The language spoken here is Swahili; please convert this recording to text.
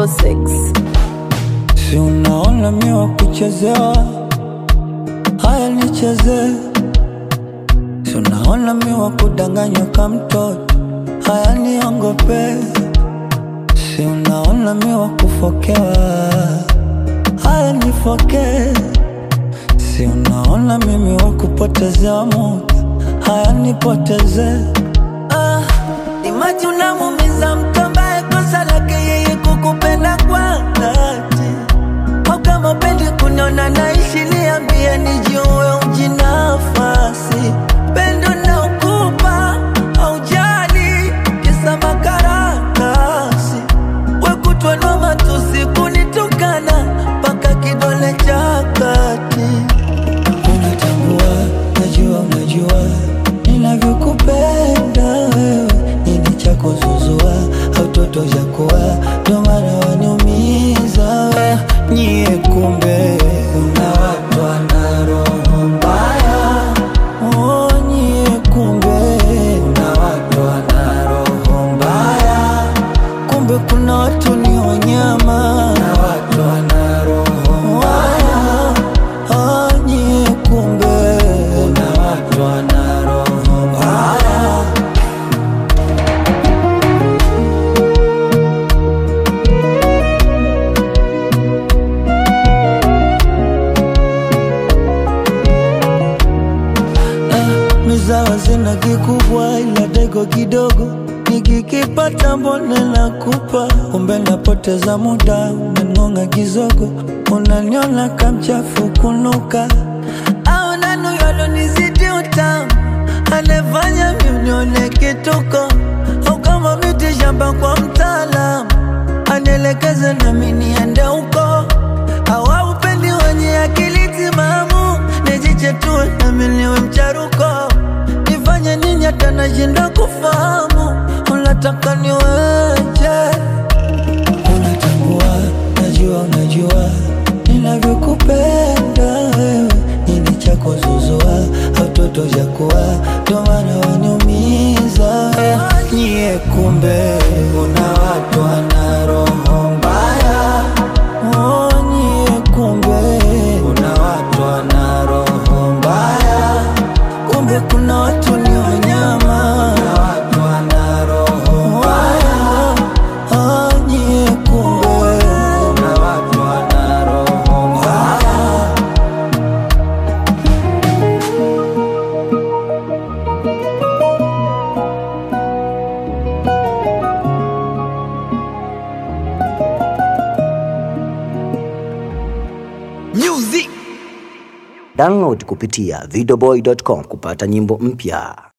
6 Si unaona mi wa kuchezewa, haya nicheze. Si unaona mi wa kudanganywa ka mtoto, haya niongope. Si unaona mi wa kufokewa, haya nifoke. Si unaona mimi wa kupotezewa muda, haya nipoteze. Ah, imaji unamumiza mtu ambaye kosa lake yeye kukupenda kwa dhati au kama pendi kuniona naishi, niambie nijue ujinafasi. Pendo na ukupa aujali kisa makaratasi, wekutwanwa matusi kunitukana mpaka kidole cha kati. Unatambua, najua, unajua ninavyokupenda wewe, nini cha kuzuzua au toto cha kuwa, ndo maana waniumiza we. Nyie kumbe una watu wana roho mbaya, oh, nyie kumbe una watu wana roho mbaya, kumbe kuna watu ni wanyama na watu wana roho mbaya, oh, nyie kumbe kuna watu wana roho mbaya. mizawa zina kikubwa ila dego kidogo nikikipata mbone nakupa kumbe napoteza muda unangonga kizogo unaniona kamchafu kunuka au nanuyalonizidi utamu anefanya miunione kituko au kama miti shamba kwa mtaalamu anielekeze nami niende huko au upendi wenye akili timamu nijichetue nami niwe mcharuko nifanye nini hata nashinda kufahamu unataka niweje unatambua najua unajua ninavyokupenda wewe nini cha kuzuzua au toto cha kuwa ndo maana waniumiza nyie kumbe una watu wana roho mbaya Oh, nyie kumbe kuna watu wana roho mbaya, kumbe kuna watu ni wanyama na watu wana roho mbaya. Oh, nyie kumbe kuna watu wana roho mbaya. Download kupitia videoboy.com kupata nyimbo mpya.